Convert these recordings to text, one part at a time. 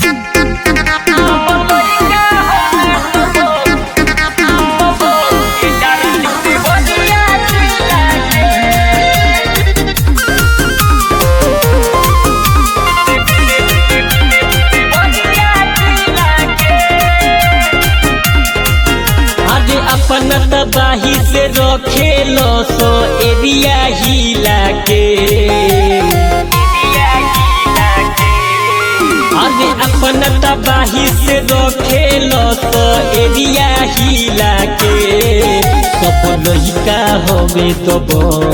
अरे अपन तबाही से रखेलो सो एरिया हिला के अरे अपन तबाही से रखेलो सो एरिया हिला के सब लइका हवे तब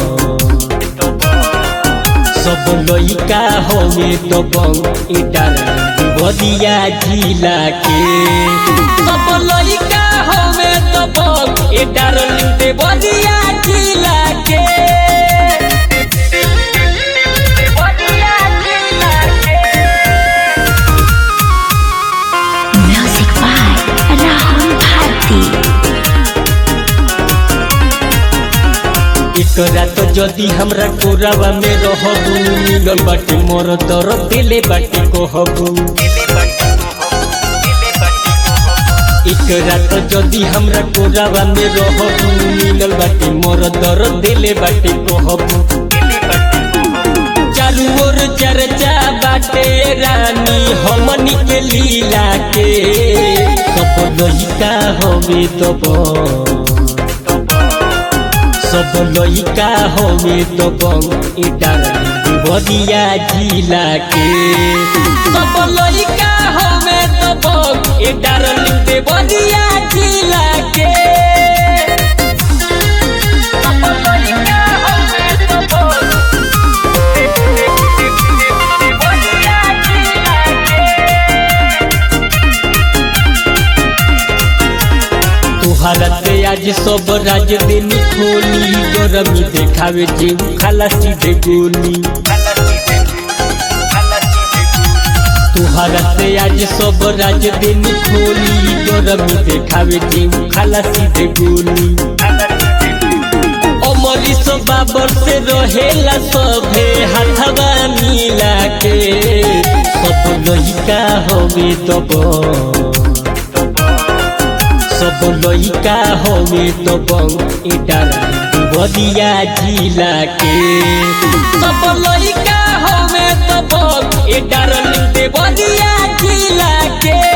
सब लइका हवे तब इटा बदिया जिला के सब लइका हवे तब इटा बदिया जिला के Music by Rahul Bharti. एकरा तो जदी हमरा कोरावा में रहबू मिलल बाटे मोर दर दिले बाटे कहबू एकरा तो जदी हमरा कोरावा में रहबू मिलल बाटे मोर दर दिले बाटे कहबू चारू ओर चर्चा बाटे रानी हमनी के लीला के सब लइका हवे तब सब लइका हवे तब इटा बदिया जिला के सब लइका हवे तब इटा बदिया जिला के सब लइका हवे तब बदिया जिला तुहरा से आज सब राज दिन खोली गरमी देखावे जीव खाला सीधे गोली तुहरा से आज सब राज दिन खोली गरमी देखावे जीव खाला सीधे गोली अमरी सो बाबर से रहेला सभे हाथवा मिला के सब लइका हवे तब सब लइका हवे तब इटा बदिया जिला के सब लइका हवे तब इटा बदिया जिला के